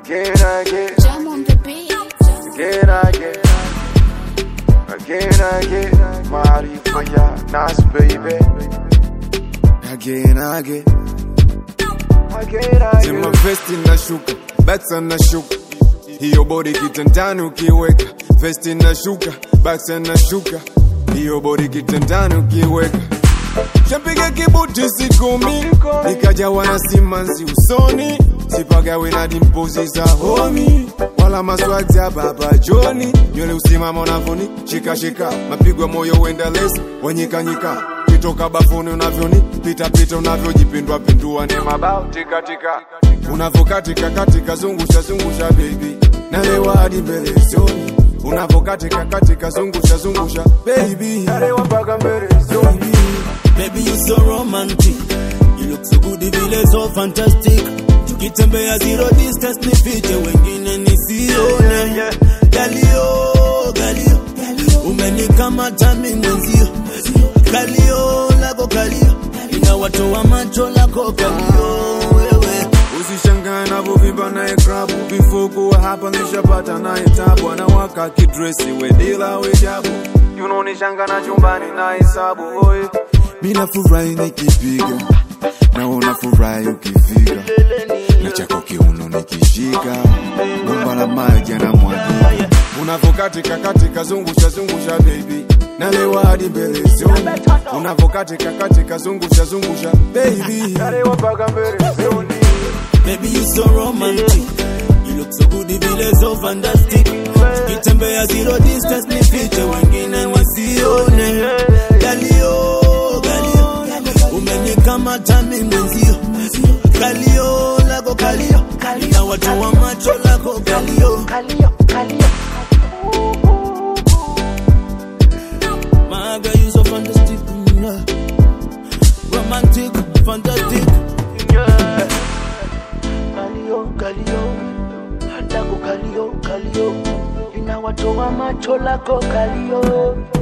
Again, again, Jam on the beat. again, again. Again, again. Maarifa ya Nas baby. Again, again. Again, Zima again. vesti na shuka, bata na shuka, hiyo bodi kitandani ukiweka, vesti na shuka, bata na shuka, hiyo bodi kitandani ukiweka. Shapiga kibuti sikumi, nikajawa na simanzi usoni, sipagawe na dimpozi za homi, wala maswag za baba Joni, nywele usimama unavoni, shika shika, mapigo ya moyo uenda lesi, wanyikanyika kitoka bafuni unavyoni pita pita unavyojipindua pindua ni mabao tika tika unavokatika katika zungusha zungusha baby nalewa hadi mbele zoni unavokatika katika zungusha zungusha baby nalewa mpaka mbele zoni Baby, you so romantic. You look so good, vile so fantastic. Tukitembea zero distance ni fiche wengine nisione. Galio, galio, umenikamata mimi mwenzio. Galio lako galio, inawatoa macho lako galio wewe. usishangae navyovimba naye krabu vifuku wa hapa nishapata naye tabu anawaka kidresi wedila wejabu yunaonishanga na chumbani na hesabu oye mina furahi nikipiga na unafurahi ukifika na chako kiuno nikishika bomba la maji anamwagia unavokatika katika zungusha zungusha baby nalewa hadi mbele zoni unavokatika katika zungusha zungusha baby nalewa mpaka mbele zoni Baby, you so romantic. You look so good, vile so fantastic. Tukitembea zero distance ni fiche wengine wasione. Galio, galio, umenikamata mimi mwenzio. Galio lako galio, na watu wa macho lako galio. My girl, you so fantastic, mm, yeah. romantic, fantastic. Kalio, kalio, lako kalio, kalio, inawatoa macho lako kalio.